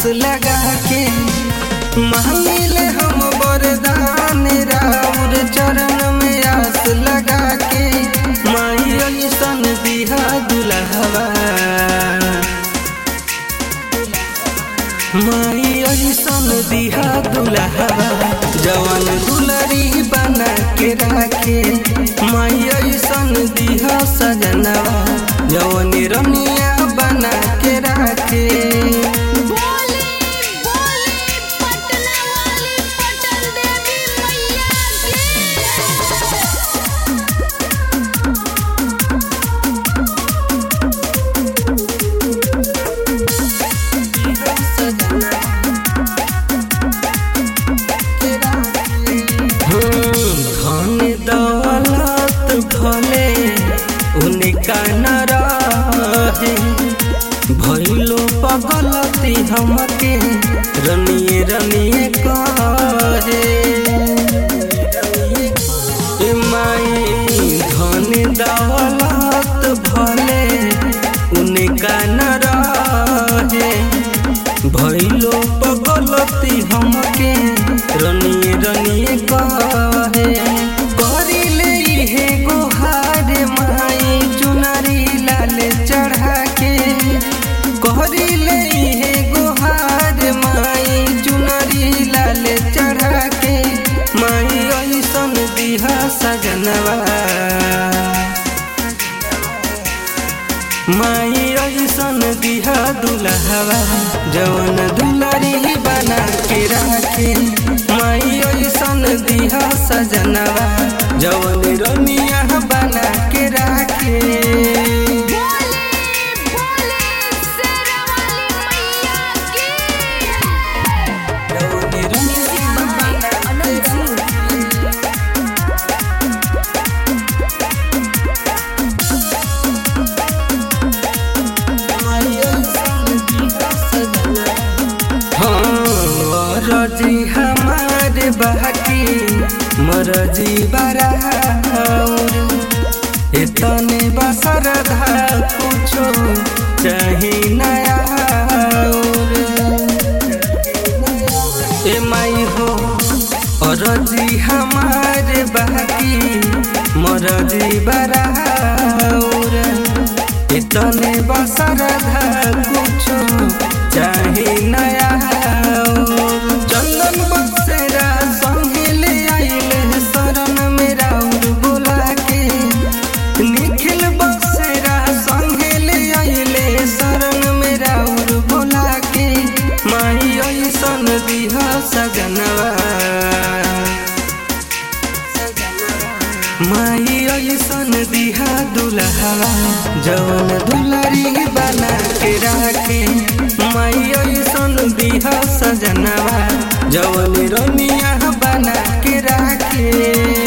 आस लगा के मांगिले हम वरदान राउर चरण में आस लगा के माई ऐसन दिहा दुल्हवा माई ऐसन दिहा दुल्हवा जवन दुलरी बना के राखे माई ऐसन दिहा सजनवा जवन रमिया बना के राखे बोली बोली पटना वाली पटन देवी मैया धन दौलत भले उनका न रहे भैलो पगलती हमके रनिए रनिए कहे ए माई धन दौलत भले उनका न रहे भैलो पगलती हमके रनिए रनिए कहे करिले इहे गोहार माई चुनरी लाल चढ़ा के करिले इहे गोहार माई चुनरी लाल चढ़ा के माई ऐसन दिहा सजनवा माई ऐसन दिहा दुल्हवा जवन दुलरी बना के राखे माई ऐसन दिहा सजनवा जवन रमिया बना के राखे बोली बोली शेरा वाली मैया की जवन रमिया बना के माई ऐसन दिहा सजनवा हाँ, रजी हमार बाकी मरजी बराउर इतने बसरधा कुछो चाही नया ए माई हो रजी हमार बाकी मरजी बराउर इतने बसरधा कुछो चाही नया चंदन बसेरा संगिल आइले शरण में राउर बोला के निखिल बसेरा संगिल आइले शरण में राउर बोला के माई ऐसन दिहा सजनवा माई ऐसन दिहा दुल्हवा जवन दुलरी बना के राखे माई ऐसन दिहा सजनवा जवन रमिया बना के राखे